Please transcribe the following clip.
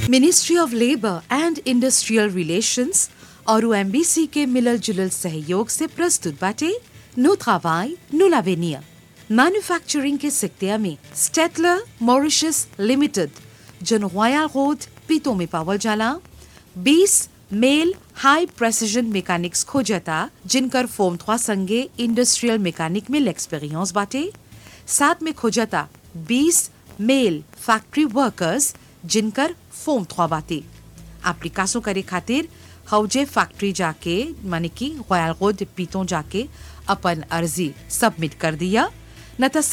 ministry of labour and industrial relations और MBC के मिलल जुलल सहयोग से प्रस्तुत बाटे नो travail, नो l'avenir मैन्युफैक्चरिंग के सिक्तिया में स्टेटलर मॉरिशस लिमिटेड जन रॉयल रोड पीतो में पावल जाला 20 मेल हाई प्रेसिजन मैकेनिक्स खोजता जिनकर फोम थ्वा संगे इंडस्ट्रियल मैकेनिक में एक्सपीरियंस बाटे साथ में खोजता 20 मेल फैक्ट्री वर्कर्स जिनकर फोम थ्वा बाटे एप्लीकासों करे खातिर हौजे फैक्ट्री जाके माने कि रॉयल रोड पीतों जाके अपन अर्जी सबमिट कर दिया न त